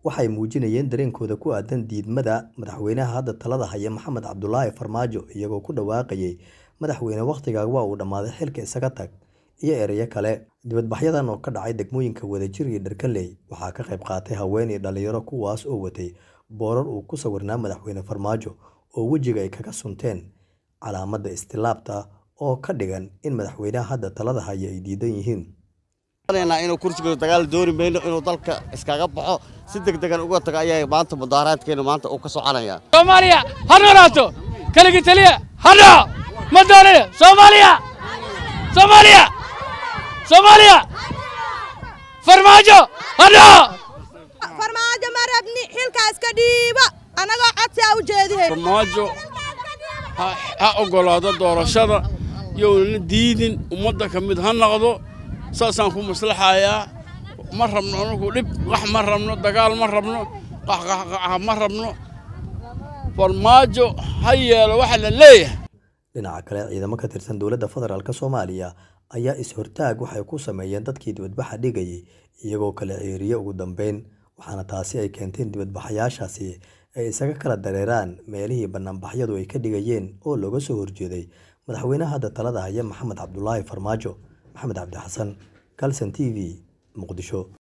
waxay muujinayeen dareenkooda ku aadan diidmada madaxweynaha hadda talada haya maxamed cabdulaahi farmaajo iyagoo ku dhawaaqayay madaxweyne wakhtigaaga waa uu dhammaaday xilka isaga tag iyo ereyo kale dibadbaxyadan oo ka dhacay degmooyinka wadajir iyo dharkanley waxaa ka qayb qaatay haween iyo dhalinyaro kuwaas oo watay boorar uu ku sawirnaa madaxweyne farmaajo oo wejiga ay kaga sunteen calaamadda istilaabta oo ka dhigan in madaxweynaha hadda talada haya ay diidan yihiin inuu kursiga dagaal dooni mayno inuu dalka iskaga baxo si degdegan uga tago ayaa maanta mudaaraadkeena maanta uu ka soconaya soomaaliya ha noolaato keligii taliya ha dhaco ma doonaya soomaaliya soomaaliya soomaaliya farmaajo ha dhaco farmaajo ma rabni xilkaas ka dhiiba annagoo codsi a u jeedihay farmaajo ha oggolaado doorashada youna diidin ummadda ka mid ha noqdo saasaan ku maslaxayaa ma rabno anugu dhib qax ma rabno dagaal ma rabno qaxqaxqaxa ma rabno farmaajo ha yeelo waxa la leeyahay dhinaca kale ciidamo ka tirsan dowladda federaalk soomaaliya ayaa is-hortaag waxay ku sameeyeen dadkii dibadbaxa dhigayay iyagoo kala ceeriye ugu dambeyn waxaana taasi ay keenteen dibadbaxayaashaasi ay isaga kala dareeraan meelihii bannaanbaxyadu ay ka dhigayeen oo looga soo horjeeday madaxweynaha hadda talada haya maxamed cabdulaahi farmaajo maxamed cabdi xasan calson t v muqdisho